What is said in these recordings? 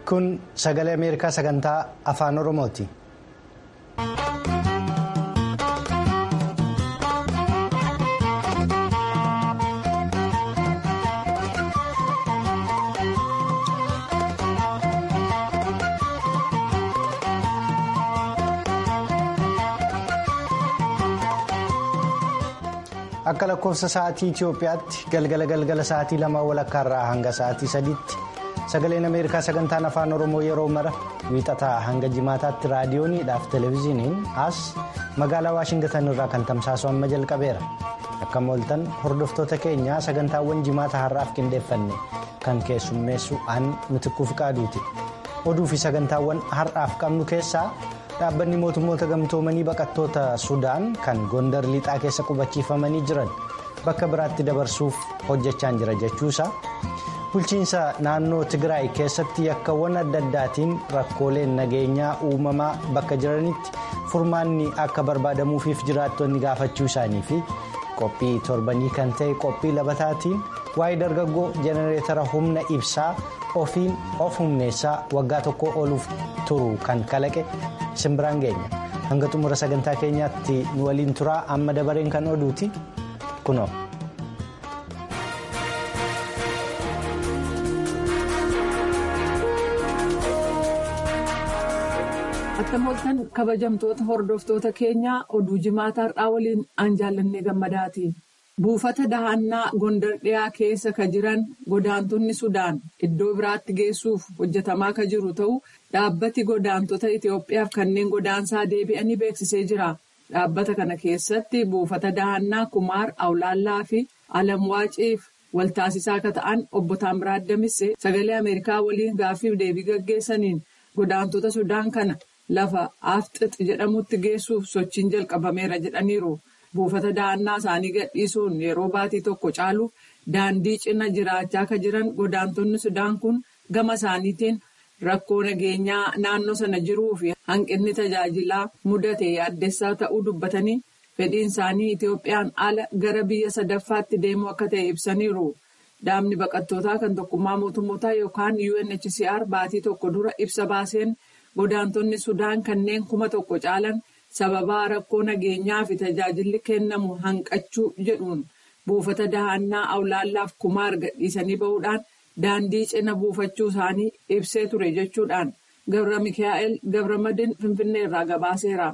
Kun sagalee Ameerikaa sagantaa afaan Oromooti. Akka lakkoofsa sa'aatii Itoophiyaatti galgala galgala sa'aatii lama walakkaarraa hanga sa'aatii sadiitti sagaleen Ameerikaa sagantaan afaan Oromoo yeroo mara wiixataa hanga jimaataatti raadiyooniidhaaf televezyiiniin as magaalaa Waashingtan irraa kan tamsaasu amma jalqabeera. Akka mooltan hordoftoota keenyaa sagantaawwan jimaata har'aaf qindeeffanne kan keessummeessu an mitikkuuf qaaduuti. Oduu fi sagantaawwan har'aaf qabnu keessaa. dhaabbanni mootummoota gamtoomanii baqattoota sudaan kan gondar lixaa keessa qubachiifamanii jiran bakka biraatti dabarsuuf hojjechaan jira jechuusaa bulchiinsa naannoo tigraay keessatti yakkawwan adda addaatiin rakkooleen nageenyaa uumamaa bakka jiranitti furmaanni akka barbaadamuufiif jiraattonni gaafachuu isaanii fi qophii torbanii kan ta'e qophii labataatiin waa'ee dargaggoo jenereetara humna ibsaa ofiin of humneessaa waggaa tokko ooluuf turu kan kalaqe. simbiraan geenya hanga xumura sagantaa keenyaatti nu waliin turaa amma dabareen kan oduuti kunoo. Akka mooltan kabajamtoota hordoftoota keenyaa oduu jimaata har'aa waliin aan jaallannee gammadaati. Buufata dahannaa gondar dhiyaa keessa ka jiran godaantonni Sudaan iddoo biraatti geessuuf hojjetamaa ka jiru ta'uu dhaabbati godaantota Itoophiyaaf kanneen godaansaa deebi'anii beeksisee jira. Dhaabbata kana keessatti buufata dahannaa Kumaar Awlaallaa fi Alamwaaciif waltaasisaa akka ta'an obbo Taamiraat Damissee sagalee Ameerikaa waliin gaaffiif deebii gaggeessaniin godaantota Sudaan kana lafa Afxix jedhamutti geessuuf sochiin jalqabameera jedhaniiru. Buufata dahannaa isaanii gadhiisuun yeroo baatii tokko caaluuf daandii cina jiraachaa kan jiran godaantonni Sudaan kun gama isaaniitiin rakkoo nageenyaa naannoo sana jiruu fi hanqinni tajaajilaa mudate addessaa ta'uu dubbatanii fedhiin isaanii Itoophiyaan ala gara biyya sadaffaatti deemuu akka ta'e ibsaniiru. Dhaabni baqattootaa kan tokkummaa mootummootaa yookaan UNHCR baatii tokko dura ibsa baaseen godaantonni Sudaan kanneen kuma tokko caalan. sababaa rakkoo nageenyaa fi tajaajilli kennamu hanqachuu jedhuun buufata dahannaa awlaallaaf kumaar gadhiisanii bahuudhaan daandii cina buufachuu isaanii ibsee ture jechuudhaan gabra mikaa'el gabramadin finfinnee irraa gabaaseera.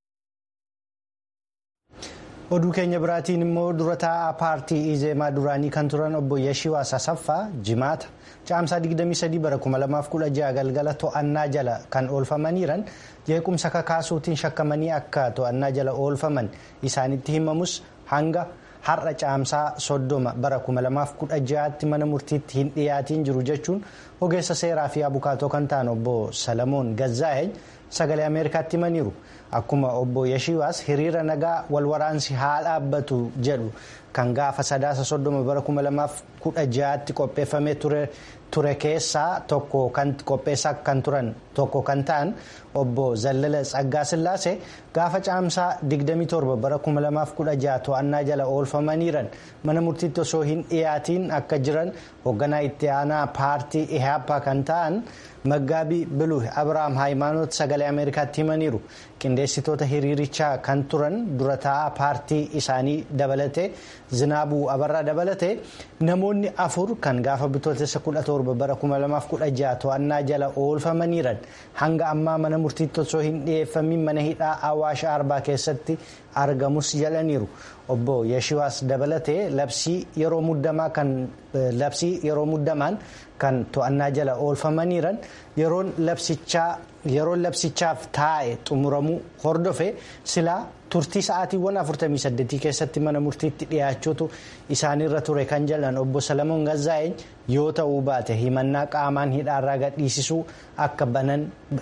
oduu keenya biraatiin immoo dura taa'aa paartii izeemaa duraanii kan turan obbo Yashiwaas Asaffaa jimaata caamsaa 23 bara 2016 galgala to'annaa jala kan oolfamaniiran jeequmsa kakaasuutiin shakkamanii akka to'annaa jala oolfaman isaanitti himamus hanga har'a caamsaa 30 bara 2016tti mana murtiitti hin dhiyaatiin jiru jechuun ogeessa seeraa fi abukaatoo kan ta'an obbo Salamoon Gazzaa'een sagalee Ameerikaatti himaniiru. Akkuma obbo Yashiwaas hiriira nagaa walwaraansi haa dhaabbatu jedhu kan gaafa sadaasa soddoma bara kuma lamaaf kudha ja'aatti qopheeffamee ture keessaa tokko kan qopheessaa kan turan tokko kan ta'an obbo Zallala Tsaggaa Sillaasee gaafa caamsaa 27 bara 2016 to'annaa jala oolfamaniiran mana murtiitti osoo hin dhiyaatiin akka jiran hoogganaa itti aanaa paartii ihaappaa kan ta'an maggaabii bilu Abiraam Haayimaanoot sagalee Ameerikaatti himaniiru. qindeessitoota hiriirichaa kan turan dura taa'aa paartii isaanii dabalatee zinaabuu abarraa dabalatee namoonni afur kan gaafa bitootessa 17 bara 2016 to'annaa jala oolfamaniiran hanga ammaa mana murtiitti osoo hin dhiyeeffamin mana hidhaa awaash arbaa keessatti argamus jedhaniiru obbo Yashiwaas dabalatee labsii yeroo muddamaa kan labsii yeroo muddamaan kan to'annaa jala oolfamaniiran yeroon labsichaa. yeroon labsichaaf taa'e xumuramuu hordofe silaa turtii sa'aatiiwwan 48 keessatti mana murtiitti dhiyaachuutu isaanirra ture kan jedhan obbo Salamoon Gazzaa'een yoo ta'uu baate himannaa qaamaan hidhaarraa gadhiisisuu akka banan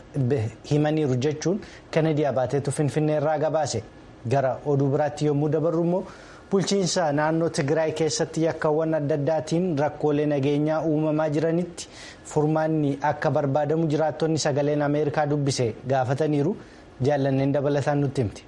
himaniiru jechuun Kennedy Abaateetu Finfinneerraa gabaase gara oduu biraatti yommuu dabarru immoo. bulchiinsa naannoo tigraay keessatti yakkawwan adda addaatiin rakkoolee nageenyaa uumamaa jiranitti furmaanni akka barbaadamu jiraattonni sagaleen ameerikaa dubbise gaafataniiru jaallanneen dabalataan nutti himti.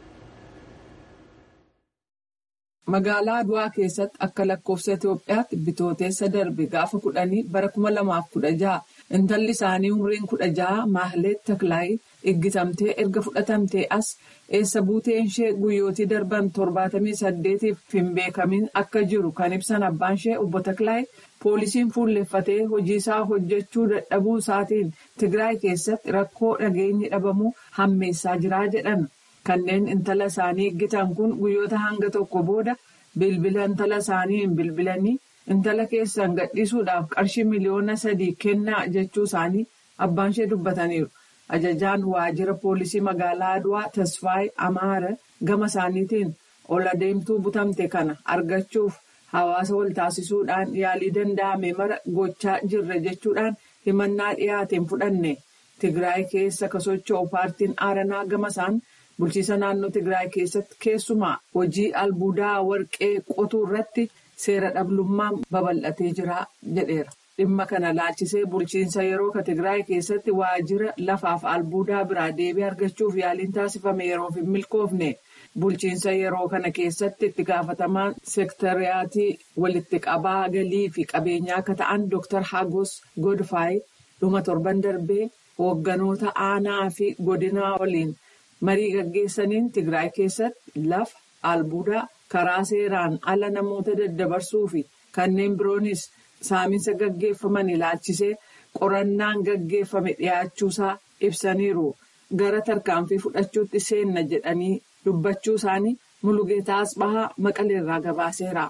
Magaalaa Aduwaa keessatti akka lakkoofsa Itoophiyaatti bitooteessa darbe gaafa kudhanii bara kuma lamaaf kudha jaha intalli isaanii umriin kudha jaha Maahlet Taklaayi iggitamtee erga fudhatamtee as eessa buuteen ishee guyyootii darban torbaatamii saddeetiif hin beekamin akka jiru kan ibsan abbaan ishee obbo Taklaayi poolisiin fuulleffatee hojii isaa hojjechuu dadhabuu isaatiin Tigraay keessatti rakkoo dhageenyi dhabamuu hammeessaa jiraa jedhan. Kanneen intala isaanii eeggitan kun guyyoota hanga tokko booda bilbila intala isaanii hin bilbilanii intala keessan gadhiisuudhaaf qarshii miliyoona sadii kennaa jechuu isaanii abbaan ishee dubbataniiru. Ajajaan waajjira poolisii magaalaa Adwaa Tasfaayee Amaara gama isaaniitiin ol adeemtuu butamte kana argachuuf hawaasa wal taasisuudhaan yaalii danda'ame mara gochaa jirra jechuudhaan himannaa dhiyaateen fudhanne. Tigraay keessa ka socho'u paartiin Aaranaa gama isaan. Bulchiisa naannoo Tigraay keessatti keessumaa hojii albuudaa warqee qotuu irratti seera dhablummaan babal'atee jira jedheera. Dhimma kana laalchisee bulchiinsa yeroo ka Tigraay keessatti waajjira lafaaf albuudaa biraa deebii argachuuf yaaliin taasifame yeroof hin milkoofne. Bulchiinsa yeroo kana keessatti itti gaafatamaan seektariyaatii walitti qabaa galii fi qabeenyaa akka ta'an Dr. Hagos Godfaay dhuma torban darbee hoogganoota aanaa fi godinaa waliin. marii gaggeessaniin Tigraay keessatti lafa albuudaa karaa seeraan ala namoota daddabarsuu fi kanneen biroonis saaminsa gaggeeffaman ilaalchisee qorannaan gaggeeffame dhiyaachuusaa ibsaniiru. Gara tarkaanfii fudhachuutti seenna jedhanii dubbachuu isaanii Mulugeetaa Asbahaa Maqaleerraa gabaaseera.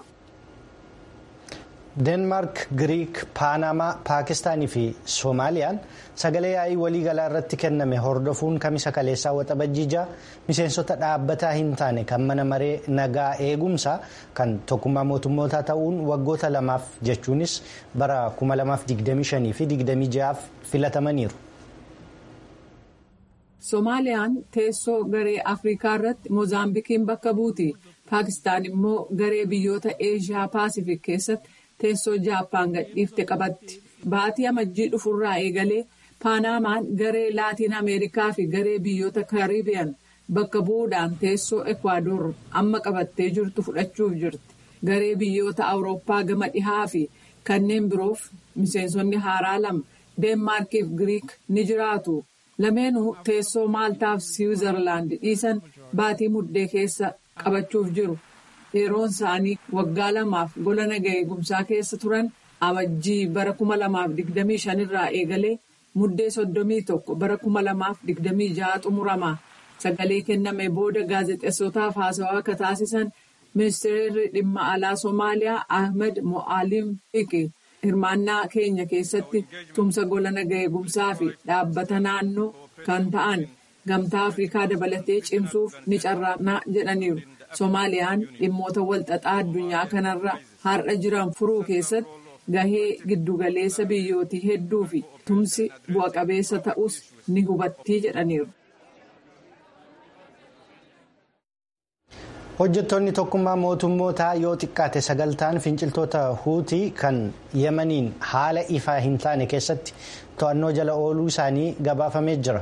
deenmaark giriik paanamaa paakistaanii fi soomaaliyaan sagalee yaa'ii waliigalaa irratti kenname hordofuun kamisa kaleessaa waxabajjiijaa miseensota dhaabbataa hin taane kan mana maree nagaa eegumsaa kan tokkummaa mootummootaa ta'uun waggoota lamaaf jechuunis bara 2025 fi 26 filatamaniiru. soomaaliyaan teessoo garee afrikaa irratti moozaambikiin bakka buuti paakistaan immoo garee biyyoota eeshiyaa paasifik keessatti. teessoo jaappaan gadhiifte qabatti baatii amajjii dhufurraa eegalee paanamaan garee laatiin ameerikaa fi garee biyyoota kaaribiyan bakka bu'uudhaan teessoo ekwaadoor amma qabattee jirtu fudhachuuf jirti garee biyyoota awurooppaa gama dhihaa fi kanneen biroof miseensonni haaraa lama deenmaarkiif giriik ni jiraatu lameenuu teessoo maaltaaf siwiizerlaand dhiisan baatii muddee keessa qabachuuf jiru. yeroon isaanii waggaa lamaaf gola nagaa eegumsaa keessa turan amajjii bara 2025 irraa eegalee muddee 31 bara 2026 xumurama sagalee kenname booda gaazexeessotaaf haasawaa akka taasisan ministeerri dhimma alaa soomaaliyaa ahmed mo'aalim fiqi hirmaannaa keenya keessatti tumsa gola nagaa eegumsaa fi dhaabbata naannoo kan ta'an gamtaa afrikaa dabalatee cimsuuf ni carraaqnaa jedhaniiru. Soomaaliyaan dhimmoota walxaxaa addunyaa kanarra har'a jiran furuu keessatti gahee giddugaleessa biyyootii hedduu fi tumsi bu'a qabeessa ta'us ni hubattii jedhaniiru. Hojjettoonni tokkummaa mootummootaa yoo xiqqaate sagaltaan finciltoota huutii kan yemaniin haala ifaa hin taane keessatti to'annoo jala ooluu isaanii gabaafamee jira.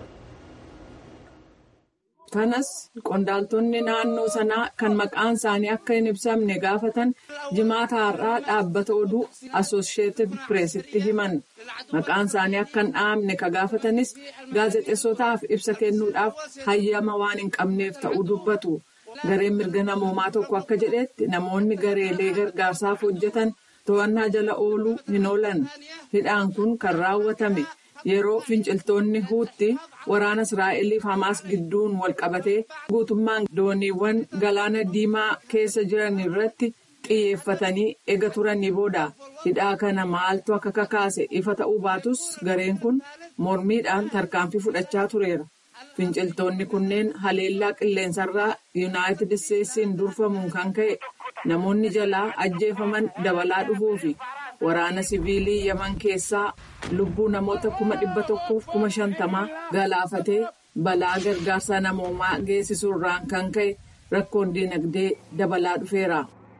kanas qondaaltonni naannoo sanaa kan maqaan isaanii akka hin ibsamne gaafatan jimaata har'aa dhaabbata oduu asosheetid pireesitti himan maqaan isaanii akka hin dhahamne ka gaafatanis gaazexeessotaaf ibsa kennuudhaaf hayyama waan hin qabneef ta'uu dubbatu gareen mirga namoomaa tokko akka jedhetti namoonni gareelee gargaarsaaf hojjetan to'annaa jala ooluu hin oolan hidhaan kun kan raawwatame. yeroo finciltoonni huutti waraana israa'eliif hamaas gidduun wal qabatee guutummaan dooniiwwan galaana diimaa keessa jiran irratti xiyyeeffatanii ega turanii booda hidhaa kana maaltu akka kakaase ifa ta'uu baatus gareen kun mormiidhaan tarkaanfii fudhachaa tureera finciltoonni kunneen haleellaa qilleensarraa yuunaayitid isteetsiin durfamuun kan ka'e namoonni jalaa ajjeefaman dabalaa dhufuufi. waraana siviilii yaman keessaa lubbuu namoota kuma dhibba tokkoof kuma shantamaa galaafatee balaa gargaarsa namoomaa geessisuurraan kan ka'e rakkoon dinagdee dabalaa dhufeera.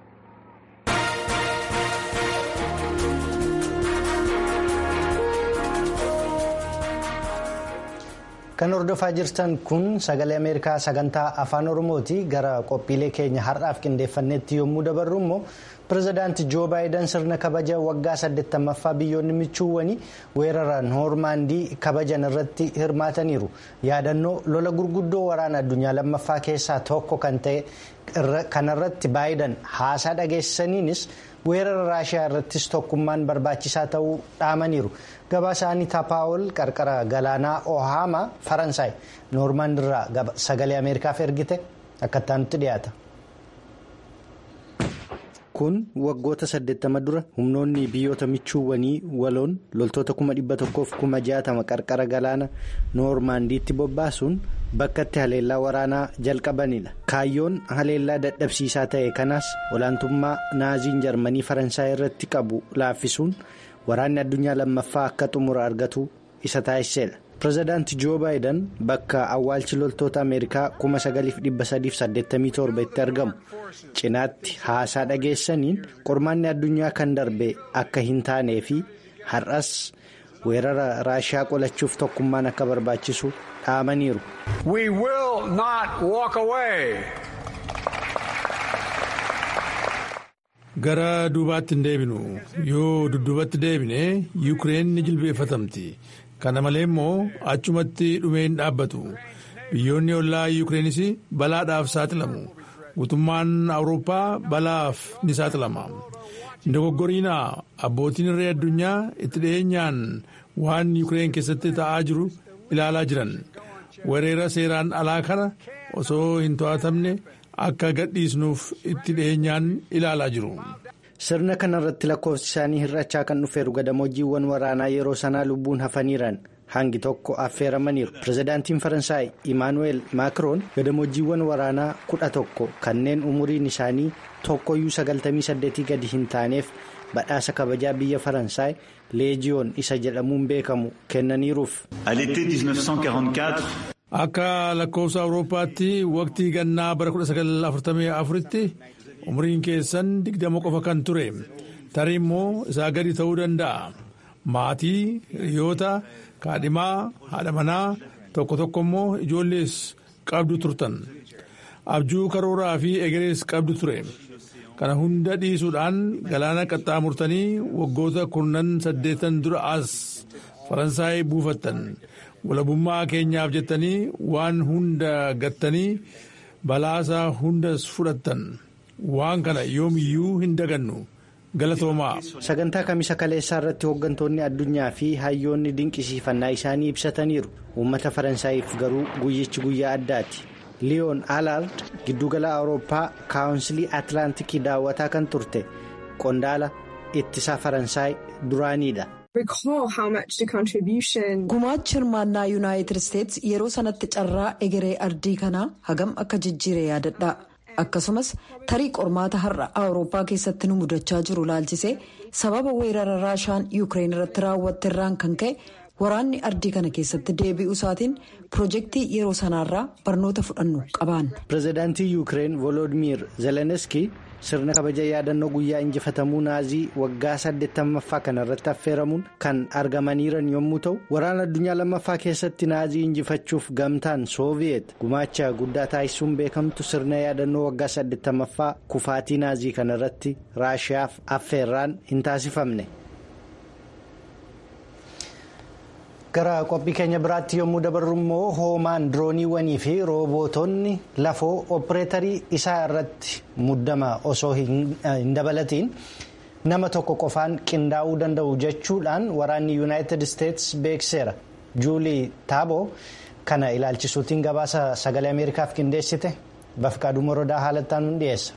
kan hordofaa jirtan kun sagalee ameerikaa sagantaa afaan oromooti gara qophiilee keenya har'aaf qindeeffannetti yommuu dabarru immoo pirezidaanti joo baayiden sirna kabaja waggaa 80ffaa biyyoonni michuuwwanii weerara noormaandii kabajan irratti hirmaataniiru yaadannoo lola gurguddoo waraana addunyaa lammaffaa keessaa tokko kan ta'e kanarratti baayiden haasaa dhageessaniinis weerara raashiyaa irrattis tokkummaan barbaachisaa ta'uu dhaamaniiru gabaasaanii taapaawol qarqara galaanaa ohaama faransaay noormaandirraa sagalee ameerikaaf ergite akkattaa nutti dhiyaata. kun waggoota 80 dura humnoonni biyyoota michuuwwanii waloon loltoota 160,060 qarqara galaana noormaandiitti bobbaasuun bakka itti haleellaa waraanaa jalqabanidha kaayyoon haleellaa dadhabsiisaa ta'e kanaas olaantummaa naaziin jarmanii faransaay irratti qabu laaffisuun waraanni addunyaa lammaffaa akka xumura argatu isa taasisedha. pirezidaanti joo baayiden bakka awwaalchi loltoota ameerikaa 9387 itti argamu cinaatti haasaa dhageessaniin qormaanni addunyaa kan darbe akka hin taanee fi har'as weerara raashiyaa qolachuuf tokkummaan akka barbaachisu dhaamaniiru. gara duubaatti hin deebinu yoo dudduubatti deebine yuukireen ni jilbeeffatamti. kana malee immoo achumatti dhumee hin dhaabbatu biyyoonni ollaa yuukireenis balaadhaaf saaxilamu guutummaan awurooppaa balaaf ni saaxilama hin dogoggoriinaa abbootiin irree addunyaa itti dhiyeenyaan waan yuukireen keessatti ta'aa jiru ilaalaa jiran weerara seeraan alaa kana osoo hin to'atamne akka gadhiisnuuf itti dhiyeenyaan ilaalaa jiru. sirna kanarratti lakkoofsi isaanii hir'achaa kan dhufeeru gadamoojiiwwan waraanaa yeroo sanaa lubbuun hafaniiran hangi tokko affeeramaniiru pirezidaantiin faransaay imaanuweel maakiroon gadamoojiiwwan waraanaa kudha tokko kanneen umuriin isaanii tokkoyyuu 98 gadi hin taaneef badhaasa kabajaa biyya faransaay leejiyoon isa jedhamuun beekamu kennaniiruuf. akka lakkoofsa awurooppaatti waqtii gannaa bara 1944tti. umriin keessan digdama qofa kan ture tarii immoo isaa gadi ta'uu danda'a maatii hiriyoota kaadhimaa haadha manaa tokko tokko immoo ijoollees qabdu turtan abjuu karooraa fi egerees qabdu ture kana hunda dhiisuudhaan galaana qaxxaamurtanii waggoota kurnan saddeetan dura as faransaay buufattan walabummaa keenyaaf jettanii waan hunda gattanii balaasaa hundas fudhattan. waan kana yoomiyyuu hin dagannu galatoomaa. sagantaa kamisa kaleessaa irratti hooggantoonni addunyaa fi hayyoonni dinqisiifannaa isaanii ibsataniiru uummata faransaayif garuu guyyichi guyyaa addaati liyoon alaard giddugala awurooppaa kaawunsilii atlaantikii daawwataa kan turte qondaala ittisaa faransaay duraaniidha. gumaachi hirmaannaa yuunaayitid isteetsi yeroo sanatti carraa egeree ardii kanaa hagam akka jijjiire yaadadha. akkasumas tarii qormaata har'a awurooppaa keessatti nu mudachaa jiru laalchisee sababa weerara raashaan yuukireen irratti raawwatte irraan kan ka'e waraanni ardii kana keessatti deebi'uu isaatiin pirojektii yeroo sanaarraa barnoota fudhannu qabaan. pirezidaantii yuukireen volodimir zelenski sirna kabaja yaadannoo guyyaa injifatamuu naazii waggaa 80ffaa kanarratti affeeramuun kan argamaniiran yommuu ta'u waraana addunyaa lammaffaa keessatti naazii injifachuuf gamtaan sooviyeet gumaacha guddaa taasisuun beekamtu sirna yaadannoo waggaa 80ffaa kufaatii naazii kanarratti raashiyaaf affeerraan hin taasifamne. gara qophii keenya biraatti yommuu dabarru immoo hoomaan dirooniiwwanii fi roobootonni lafoo opereetarii isaa irratti muddama osoo hin dabalatiin nama tokko qofaan qindaa'uu danda'u jechuudhaan waraanni yuunaayitid isteetsi beekseera juulii taaboo kana ilaalchisuutiin gabaasa sagalee ameerikaaf qindeessite bafqaaduu morodaa haalattaan nu dhiyeessa.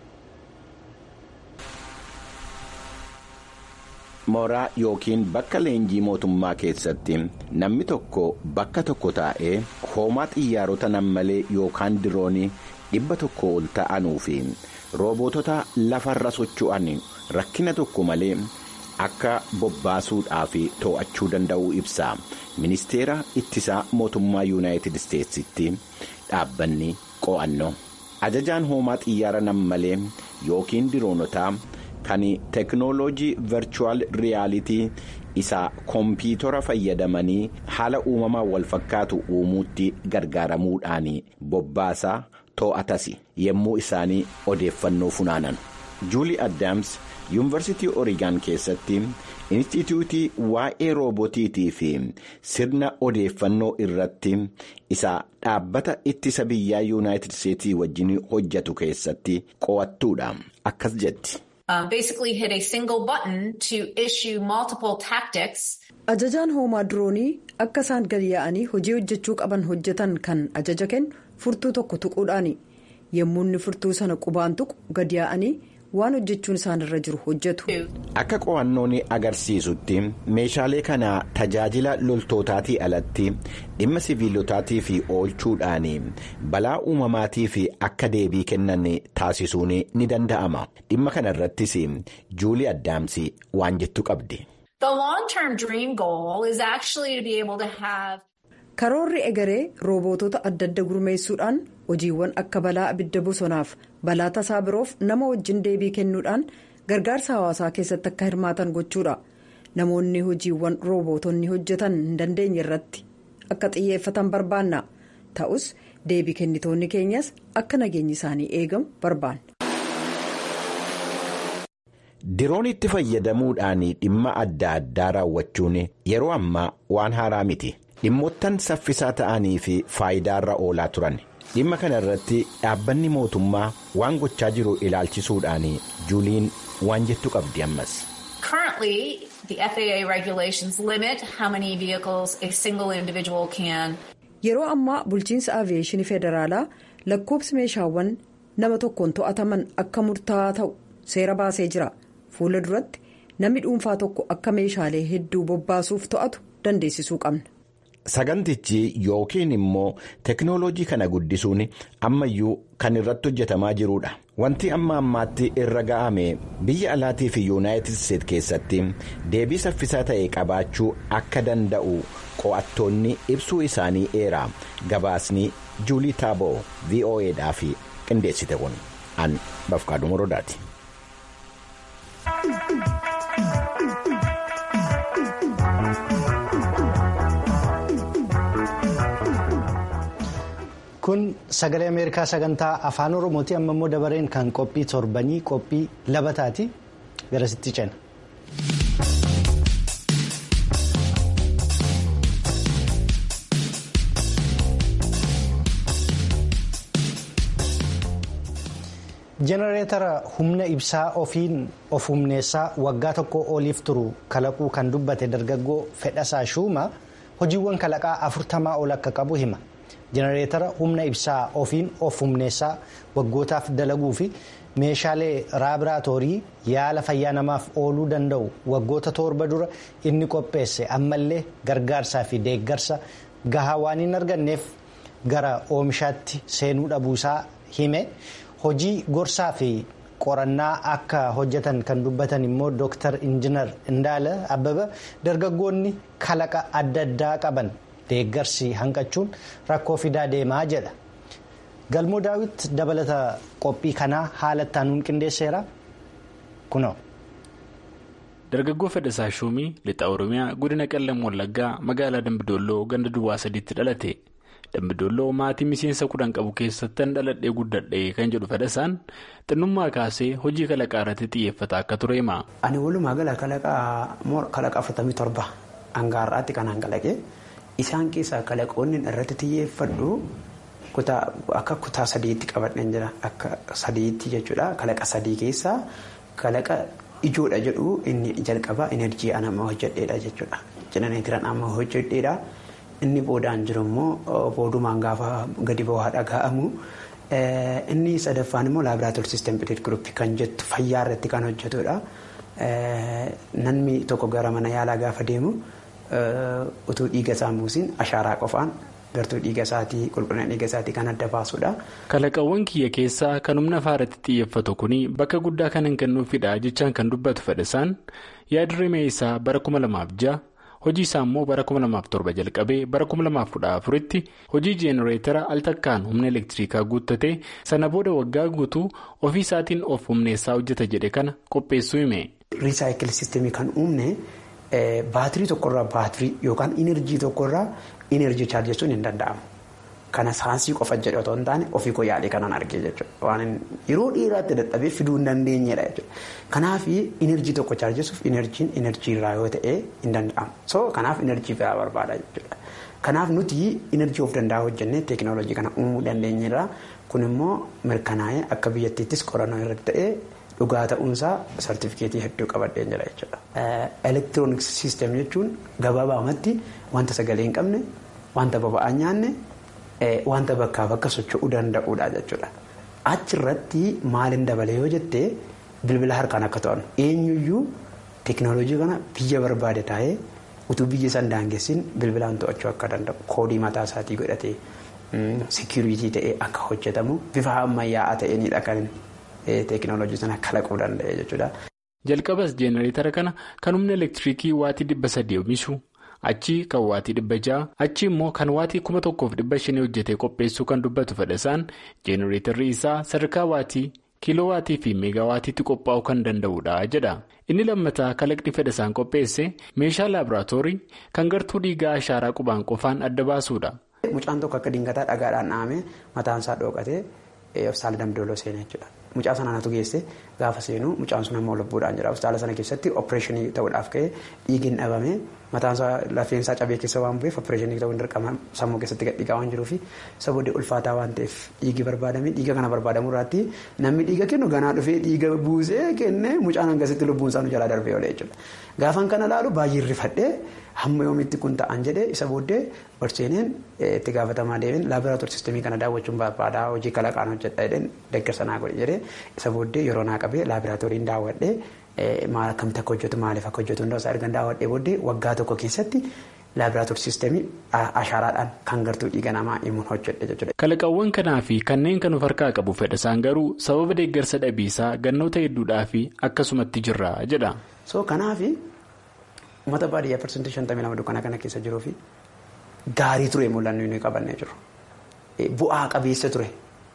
mooraa yookiin bakka leenjii mootummaa keessatti namni tokko bakka tokko taa'ee hoomaa xiyyaarota nammalee yookaan diroonii dhibba tokko ol ta'anuu fi roobootota lafarra socho'an rakkina tokko malee akka bobbaasuudhaaf to'achuu danda'uu ibsa ministeera ittisaa mootummaa yuunaayitid isteetsitti dhaabbanni qo'annoo ajajaan hoomaa xiyyaara nammalee yookiin diroonotaa. kan teknooloojii virchuwal riyaalitii isa kompiitara fayyadamanii haala uumamaa wal fakkaatu uumuutti gargaaramuudhaan bobbaasaa to'atas yommuu isaanii odeeffannoo funaanan juulii addaams yuunivarsiitii oorigaan keessatti inistituutii waa'ee roobotiitii fi sirna odeeffannoo irratti isa dhaabbata ittisa biyyaa yuunaayitid isteetii wajjin hojjetu keessatti qo'attuudha akkas jetti. ajajaan hoomaa diroonii akka isaan gadi yaa'anii hojii hojjechuu qaban hojjetan kan ajaja kennu furtuu tokko tuquudhaani yommuu inni furtuu sana qubaan tuqu gadi yaa'anii waan hojjechuun isaanirra jiru hojjetu. akka qo'annoon agarsiisutti meeshaalee kana tajaajila loltootaatii alatti dhimma siviilotaatii fi oolchuudhaan balaa uumamaatii fi akka deebii kennan taasisuun ni danda'ama dhimma kana irrattis juulii addaamsi waan jettu qabdi. karoorri egeree roobootota adda adda gurmeessuudhaan hojiiwwan akka balaa abidda bosonaaf balaa tasaa biroof nama wajjin deebii kennuudhaan gargaarsa hawaasaa keessatti akka hirmaatan gochuudha namoonni hojiiwwan roobootonni hojjetan hin dandeenye irratti akka xiyyeeffatan barbaanna ta'us deebii kennitoonni keenyas akka nageenyi isaanii eegamu barbaanna. diroonitti fayyadamuudhaan dhimma adda addaa raawwachuun yeroo ammaa waan haaraa miti dhimmoottan saffisaa ta'anii fi faayidaarra oolaa turan dhimma kana irratti dhaabbanni mootummaa waan gochaa jiru ilaalchisuudhaan juuliin waan jettu qabdi ammas. yeroo ammaa bulchiinsa aviyeeshinii federaalaa lakkoobsi meeshaawwan nama tokkoon to'ataman akka murtaa'aa ta'u seera baasee jira. fuula duratti namni dhuunfaa tokko akka meeshaalee hedduu bobbaasuuf to'atu dandeessisuu qabna. sagantichi yookiin immoo teknooloojii kana guddisuun ammayyuu kan irratti hojjetamaa jirudha wanti amma ammaatti irra ga'ame biyya alaatii fi yuunaayitid isteet keessatti deebii saffisaa ta'e qabaachuu akka danda'u qo'attoonni ibsuu isaanii eera gabaasni juulii taaboo vo'edhaaf qindeessite kun an bafqaaduu morodaati. kun sagalee ameerikaa sagantaa afaan oromooti amma immoo dabareen kan qophii torbanii qophii labataati garasitti cina. jenereetara humna ibsaa ofiin of humneessaa waggaa tokko oliif turu kalaquu kan dubbate dargaggoo fedhasaa shuuma hojiiwwan kalaqaa afurtamaa ol akka qabu hima. jenereetara humna ibsaa ofiin of humneessaa waggootaaf dalaguu fi meeshaalee laaboraatoorii yaala fayyaa namaaf ooluu danda'u waggoota torba dura inni qopheesse ammallee gargaarsaa fi deeggarsa gahaa waan hin arganneef gara oomishaatti seenuu dhabuusaa hime hojii gorsaa fi qorannaa akka hojjetan kan dubbatan immoo dooktar injinar Indaala Abbaba dargaggoonni kalaqa adda addaa qaban. deeggarsi hanqachuun rakkoo fidaa deemaa jedha galmoo daawit dabalata qophii kanaa haala ittaanuun qindeesseera kunoo. dargaggoo fedhasaa shuumii lixa oromiyaa godina qallam wallaggaa magaalaa dambidolloo ganda duwwaa sadiitti dhalate dambidolloo maatii miseensa kudhan qabu keessattan dhaladhee guddadhee kan jedhu fedhasaan xinnummaa kaasee hojii kalaqaa irratti xiyyeeffata akka ture hima. ani walumaa gala kalaqa afurtamii torba hangaarraatti kan hanqalaqe. Isaan keessaa kalaqoonni irratti xiyyeeffadhu akka kutaa sadiitti qabadhan jira akka sadiitti jechuudha kalaqa sadii keessaa kalaqa ijoodha jedhu inni jalqabaa enerjii an amma hojjedheedha jechuudha jenereetiran amma hojjedheedha inni boodaan jiru immoo boodumaan gaafa gadi bu'aa dhaga'amu inni sadaffaan immoo laabraatoor siistem pileet guruppii kan jettu fayyaa irratti kan hojjetudha namni tokko gara mana yaalaa gaafa deemu. utuu dhiiga isaa buusin ashaaraa qofaan gartuu dhiiga isaatii qulqullina dhiiga isaatii kan adda baasudha. kalaqawwan kiyya keessaa kan humna faaratti xiyyeeffatu kun bakka guddaa kan hin kennuufidha jechaan kan dubbatu fedhasaan yaadrimee isaa bara 2006 hojii isaa immoo bara 2007 jalqabee bara 2014tti hojii jeenereetara al takkaan humna elektirikaa guuttate sana booda waggaa guutuu ofii isaatiin of humneessaa hojjeta jedhe kana qopheessuu hime. riisaayikil siistemii kan uumne. baatirii tokkorraa baatirii yookaan inerjii tokkorraa inerjii chaarjessuun hin danda'amu. kana saansii qofa jedhe otoo hin taane ofii koo yaadee kanan argee jechuudha. Waan yeroo dheeraatti dadhabee fiduu hin dandeenyedha jechuudha. Kanaaf inerjii tokko chaarjessuuf inerjiin inerjii irraa yoo ta'e hin danda'amu. So kanaaf inerjii biraa barbaada jechuudha. Kanaaf nuti inerjii of danda'a hojjennee teekinooloojii kana uumuu dandeenyerra. Kun immoo mirkanaa'ee akka biyyattiittis qorannoo irratti ta'ee dhugaa ta'uunsaa sartifikeetii hedduu qabadheen jira jechuudha. Elektirooniks siistem jechuun gabaabaamatti wanta sagalee hin qabne wanta boba'aa hin nyaanne wanta bakkaa bakka socho'uu danda'uudha jechuudha. Achirratti maalin dabalee yoo jettee bilbila harkaan akka to'annu eenyuyyuu teekinooloojii kana biyya barbaade taa'ee utuu biyya isaan daangessin bilbilaan to'achuu akka danda'u koodii mataa isaatii godhatee seekuriitii ta'ee akka hojjetamu bifa ammayyaa'aa ta'eenidha kan teekinooloojii sana kalaquu danda'e jechuudha. Jalqabas jeenereetara kana kan humna elektiriikii waatii dhibba sadii oomishu achi kan waatii dhibba ja'a achi immoo kan waatii kuma tokkoof dhibba shanii hojjetee qopheessuu kan dubbatu fedhasaan jeenereetarri isaa sadarkaa waatii kiiloo waatii fi meegaa waatiitti qophaa'uu kan danda'udha jedha. Inni lammataa kalaqni fedhasaan qopheesse meeshaa laaboraatoorii kan gartuu dhiigaa ashaaraa qubaan qofaan adda baasuudha. Mucaan tokko akka dingataa dhagaadhaan dhahamee mataan isaa dhookatee hospitaala damdooloo seenee jechuudha. Mucaa sana anatu geesse gaafa seenu mucaan sun ammoo lubbuudhaan jira. Hospitaala sana keessatti opereeshinii ta'uudhaaf ka'ee dhiigni dhabame mataan isaa lafeen isaa cabee keessa waan bu'eef opereeshinii ta'uu hin dirqama sammuu keessatti gadhiigaa waan jiruufi isa booddee ulfaataa waan ta'eef dhiigi barbaadame dhiiga kana barbaadamu irratti namni dhiiga kennu ganaa dhufee dhiiga buusee kennee mucaan hangasitti lubbuun isaa nu jalaa darbee oolee jechuudha. Gaafan kana laalu baay'ee rifadhee hamma yoomitti kun ta'an jedhee isa booddee barseeneen itti gaafatamaa deemeen laaboraatoorii sistemii kana daawwachuun barbaadaa hojii kalaqaan hojjedha jedheen deeggarsa naa godhe jedhee isa booddee yeroo naa qabee laaboraatooriin daawwadhee maal akkamitti akka hojjetu maaliif akka hojjetu hundaa isaa erga daawwadhee booddee waggaa tokko keessatti laaboraatoorii sistemii ashaaraadhaan kan gartuu dhiiga namaa himuun hojjedhe jechuudha. Kalaqawwan kanaa fi kanneen kan of harkaa qabu fedhasaan garuu sababa deeggarsa dhabiisaa gannoota hedduudhaa fi akkasumatti jirra jedha. So kanaafi uummata baadiyyaa parsantii shantamii lama dukkanaa kana keessa jiruu fi gaarii ture mul'annu inni qabannee jiru. Bu'aa qabeessa ture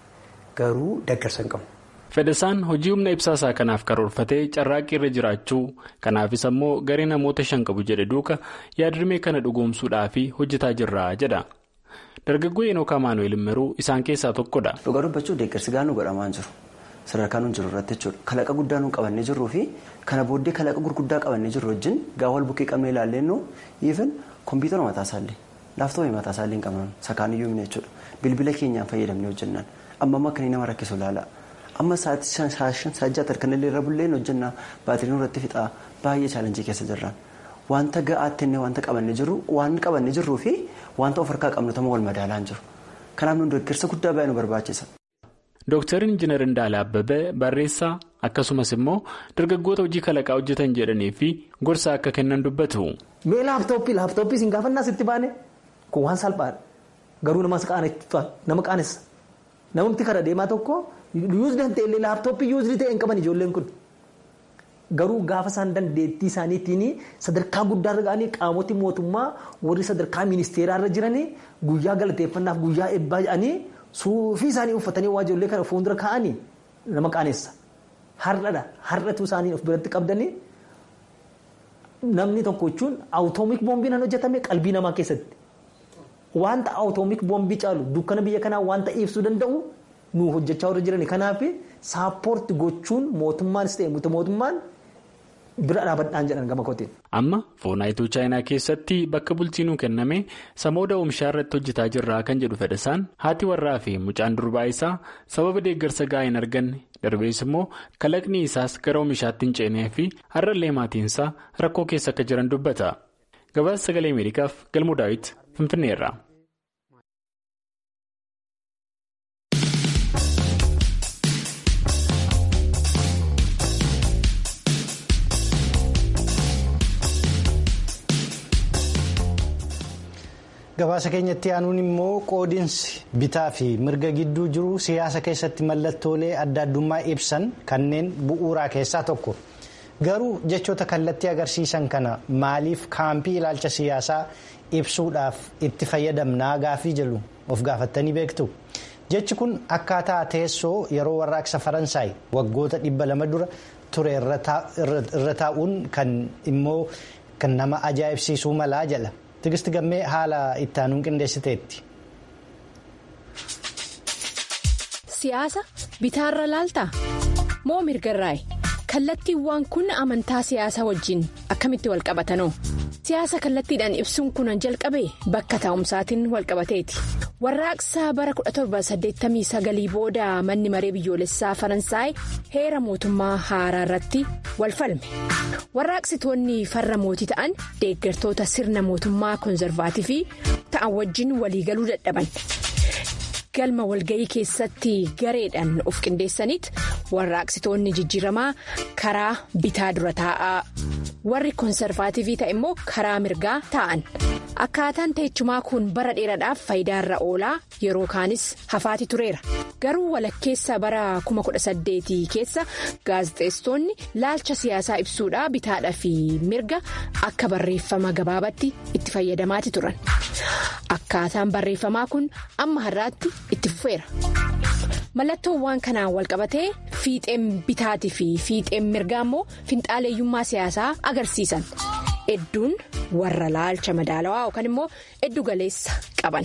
garuu deeggarsa hin qabu. Fedhasaan hojii humna ibsaasaa kanaaf karoorfatee carraaqqii irra jiraachuu kanaafis ammoo garee namoota shan qabu jedhe duuka yaadrimee kana dhugoomsuudhaaf hojjetaa jirra jedha. Dargaggoo Enook Amaanu'eel Immeruu isaan keessaa tokkodha. Dhugaa dubbachuuf deeggarsi gaanuu godhamaa jiru. Sadarkaa nuun jiru irratti jechuudha. Kalaqa guddaa nuun qabannee jirruu fi kana booddee kalaqa gurguddaa qabannee jirru wajjin gaafa wal bukkee qabnee ilaallennu even kompiitara mataa isaallee laaftoopii mataa isaallee hin qabnan sakaan iyyuu himne jechuudha. Bilbila keenyaan fayyadamnee hojjennaan amma amma akka nama rakkisu ilaala. Amma sa'aatii saajjaatar kan illee irra bulleen hojjennaa baatiriin irratti fixaa baay'ee chaalenjii keessa jirraan. Wanta ga'aatti inni wanta qabannee jirru waan qabannee jirruu fi wanta of harkaa qabnu tama wal madaalaan jiru. Kanaaf nuun deeggarsa guddaa baay'ee nu barbaachisa. Dooktar Injiinar Indaala Abbabee barreessaa akkasumas immoo dargaggoota hojii kalaqaa hojjetan jedhanii fi gorsa akka kennan dubbatu. Mee laaptooppii laaptooppii siin gaafannaa sitti baane kun waan salphaadha. Garuu nama qaanessa. Namni karaa deemaa tokko yuuzdi hin ta'e laaptooppii yuuzdi ta'e hin qaban ijoolleen kun. Garuu gaafa isaan dandeettii isaaniitiin sadarkaa guddaarra ga'anii qaamoti mootummaa warri sadarkaa ministeeraarra jiranii guyyaa galateeffannaaf guyyaa eebbaa jedhanii. Suufii isaanii uffatanii waa ijoollee kana fuuldura kaa'anii nama qaanessa. Har'adha. Har'atu isaanii of biratti qabdanii namni tokko jechuun awutoomik boombiin kan hojjetame qalbii namaa keessatti. Wanta awutoomik boombii caalu dukkana biyya kanaa wanta ibsuu danda'u nu hojjechaa warra jiran. Kanaaf saappoorti gochuun mootummaanis ta'e mootummaan bira dhaabadhaan jedhan gama kootiin. Amma foonaayituu chaayinaa keessatti bakka bulchiinuu kenname samooda oomishaa irratti hojjetaa jirraa kan jedhu fedhasaan haati warraa fi mucaan durbaa isaa sababa deeggarsa gahaa hin arganne darbees immoo kalaqni isaas gara oomishaatti hin ceenee fi har'allee maatiinsaa rakkoo keessa akka jiran dubbata. Gabaasa sagalee Ameerikaaf galmoo daawit Finfinneerra. gabaasa keenyatti aanuun immoo qoodinsi bitaa fi mirga gidduu jiru siyaasa keessatti mallattoolee adda addummaa ibsan kanneen bu'uuraa keessaa tokko garuu jechoota kallattii agarsiisan kana maaliif kaampii ilaalcha siyaasaa ibsuudhaaf itti fayyadamnaa gaafii jedhu of gaafattanii beektu jechi kun akkaataa teessoo yeroo warraaqsa faransaay waggoota dhibba lama dura ture irra taa'uun kan immoo kan nama ajaa'ibsiisuu malaa jedha. Tigisti gammee haala itti aanuun qindeessiteetti. siyaasa bitaarra laaltaa moo mirgarraayi kallattiiwwan kun amantaa siyaasaa wajjin akkamitti wal qabatanoo siyaasa kallattiidhaan ibsuun kun jalqabe bakka taa'umsaatiin wal qabateeti warraaqsa bara 1789 booda manni maree biyyoolessaa faransaay heera mootummaa haaraa irratti wal falme warraaqsitoonni farra mootii ta'an deeggartoota sirna mootummaa koonzervaativii ta'an wajjin waliigaluu dadhaban. galma walga'ii keessatti gareedhaan of qindeessaniit warraaqsitoonni jijjiiramaa karaa bitaa dura taa'aa warri koonsarvaativii ta'e immoo karaa mirgaa taa'an akkaataan teechumaa kun bara dheeraadhaaf faayidaarra oolaa yeroo kaanis hafaati tureera garuu walakkeessa bara 2018 keessa gaazexeessitoonni laalcha siyaasaa ibsuudhaa bitaadhaa fi mirga akka barreeffama gabaabatti itti fayyadamaati turan akkaataan barreeffamaa kun amma har'aatti itti fufeera. mallattoowwan kanaan walqabatee fiixeen bitaatii fi fiixeen mirgaa immoo finxaaleeyyummaa siyaasaa agarsiisan hedduun warra laalcha madaalawaa yookaan immoo heddu galeessa qaban.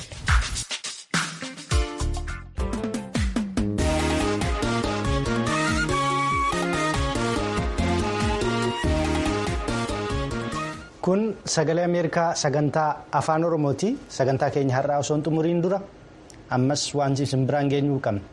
kun sagalee ameerikaa sagantaa afaan oromooti sagantaa keenya har'aa osoo hin xumuriin dura ammas waan isin biraan geenyuu qabna.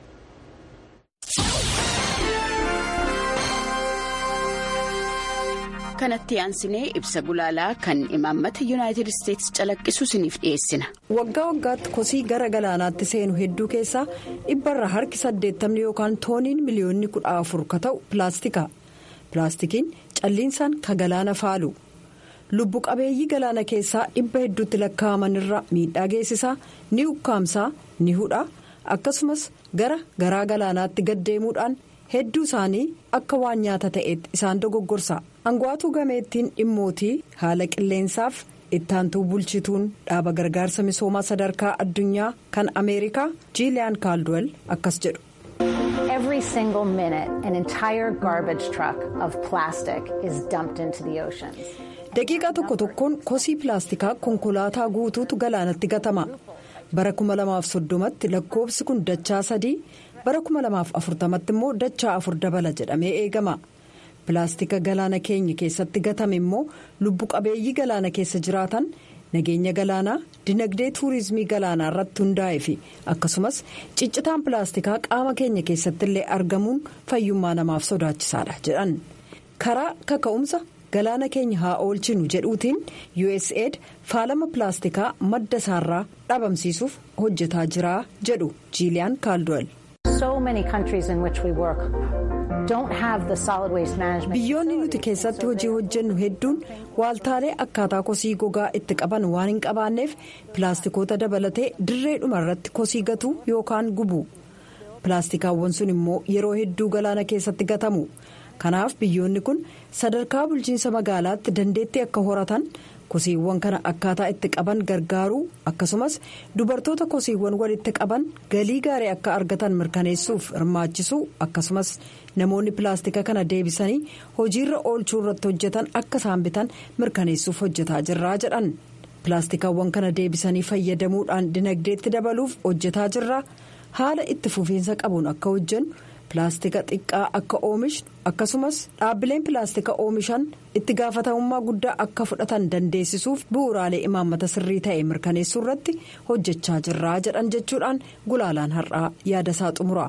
kanatti aansinee ibsa gulaalaa kan imaammata yuunaayitid isteetsi calaqqisu isiniif dhiyeessina. waggaa waggaatti kosii gara galaanaatti seenu hedduu keessaa dhibbarra harki saddeettamni yookaan tooniin miliyoonni kudha afur ka ta'u pilaastika pilaastikiin calliinsaan ka galaana faalu lubbu qabeeyyii galaana keessaa dhibba hedduutti lakkaa'aman irra miidhaa geessisaa ni ukkaamsaa ni hudha akkasumas gara garaa galaanaatti gaddeemuudhaan. hedduu isaanii akka waan nyaata ta'etti isaan dogoggorsa angawaatuu gameettiin dhimmootii haala qilleensaaf ittaantuu bulchituun dhaaba gargaarsa misoomaa sadarkaa addunyaa kan ameerikaa jiiliyaan kaalduwel akkas jedhu. Every single minute an entire garbage truck of plastic is dumped into the oceans. daqiiqaa tokko tokkoon kosii pilaastikaa konkolaataa guutuutu galaanatti gatama bara 2030tti lakkoofsi kun dachaa sadii. bara 2040tti immoo dachaa afur dabala jedhamee eegama pilaastika galaana keenya keessatti gatame immoo lubbu qabeeyyii galaana keessa jiraatan nageenya galaanaa dinagdee tuurizimii galaanaa irratti hundaa'e fi akkasumas ciccitaan pilaastikaa qaama keenya keessatti illee argamuun fayyummaa namaaf sodaachisaadha jedhan karaa kaka'umsa galaana keenya haa oolchinu jedhuutiin usaid faalama pilaastikaa madda isaarraa dhabamsiisuuf hojjetaa jira jedhu jiiliyaan kaalduwel. biyyoonni nuti keessatti hojii hojjennu hedduun waaltaalee akkaataa kosii gogaa itti qaban waan hin qabaanneef pilaastikoota dabalatee dirree dhuma irratti kosii gatuu yookaan gubu pilaastikaawwan sun immoo yeroo hedduu galaana keessatti gatamu kanaaf biyyoonni kun sadarkaa bulchiinsa magaalaatti dandeettii akka horatan. kosiiwwan kana akkaataa itti qaban gargaaruu akkasumas dubartoota kosiiwwan walitti qaban galii gaarii akka argatan mirkaneessuuf hirmaachisuu akkasumas namoonni pilaastika kana deebisanii hojiirra oolchuu irratti hojjetan akka isaan bitan mirkaneessuuf hojjetaa jirraa jedhan pilaastikaawwan kana deebisanii fayyadamuudhaan dinagdeetti dabaluuf hojjetaa jirraa haala itti fufiinsa qabuun akka hojjennu. pilaastika xiqqaa akka oomishnu akkasumas dhaabbileen pilaastika oomishan itti gaafatamummaa guddaa akka fudhatan dandeessisuuf bu'uuraalee imaammata sirrii ta'e mirkaneessuu irratti hojjechaa jirraa jedhan jechuudhaan gulaalaan har'aa yaada isaa xumura.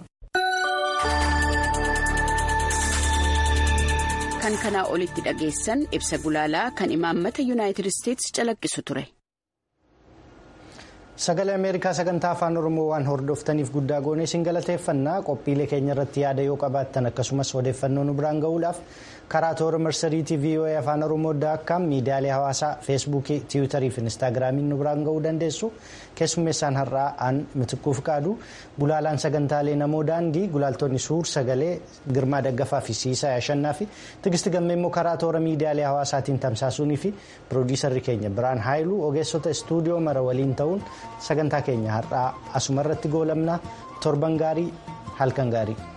kan kanaa olitti dhageessan ibsa gulaalaa kan imaammata yuunaayitid isteetsi calaqqisu ture. sagalee ameerikaa sagantaa afaan oromoo waan hordoftaniif guddaa goonee isin galateeffannaa qophiilee keenya irratti yaada yoo qabaattan akkasumas odeeffannoo nu biraan ga'uudhaaf karaa toora marsariitii voa afaan oromoo daakkaam miidiyaalee hawaasaa feesbuukii tiwiitarii fi inistaagiraamiin nu biraan ga'uu dandeessu keessummeessaan har'aa aan mitiquuf qaadu gulaalaan sagantaalee namoo daandii gulaaltonni suur sagalee girmaa daggafaa fi siisaa yashannaa fi tigisti gammee immoo karaa toora miidiyaalee hawaasaatiin tamsaasuunii fi piroodiisarri keenya biraan haayiluu ogeessota istuudiyoo mara waliin ta'uun sagantaa keenya har'aa asuma irratti goolabna torban gaarii halkan gaarii.